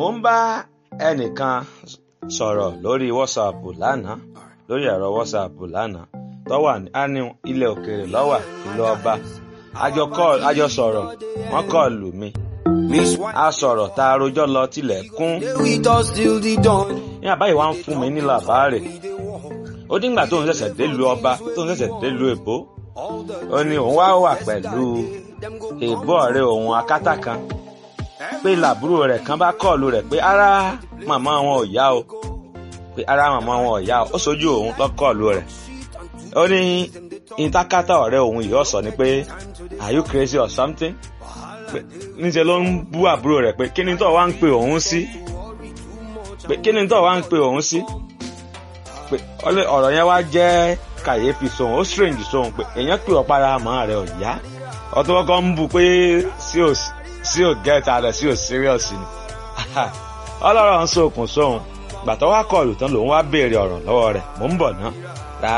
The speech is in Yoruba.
mo ń bá ẹnìkan sọ̀rọ̀ lórí WhatsApp lánàá lórí ẹ̀rọ WhatsApp lánàá tó wà ní ilẹ̀ òkèèrè lọ́wà ìlú ọba àjọ sọ̀rọ̀ wọ́n kọ́ lù mí a sọ̀rọ̀ tá a rojọ́ lọ tilẹ̀ kún ní àbáyé wa ń fún mi ní làbáàrè ó díngbà tó ń ṣẹ̀ṣẹ̀ délùú ọba tó ń ṣẹ̀ṣẹ̀ délùú èbó ó ní òun wá wà pẹ̀lú èbó ọ̀rẹ́ òun akátá kan pé làbúrò rẹ̀ kan bá kọ́ọ̀lù rẹ̀ pé ara màmá wọn ò yá o pé ara màmá wọn ò yá o ó sojú òun lọ kọ́ọ̀lù rẹ̀ ó ní ìtakátá ọ̀rẹ́ òun yìí ọ̀sọ̀ ni pé are you crazy or something níṣẹ́ ló ń bú àbúrò rẹ̀ pé kí ni tó wá ń pe òun sí pé kí ni tó wá ń pe òun sí pé ọ̀rọ̀ yẹn wá jẹ́ kàyéfì sóhun ó strange sóhun pé èèyàn pè ọ́ para àmọ́ rẹ̀ ò yá ọtún kọ́kọ́ ń bù pé sí ò get ara sí ò serious ni ọlọ́rọ̀ ń sókun sóhun gbàtọ́ wá kọlù tán lòun wá béèrè ọ̀rọ̀ lọ́wọ́ rẹ̀ mò ń bọ̀ ná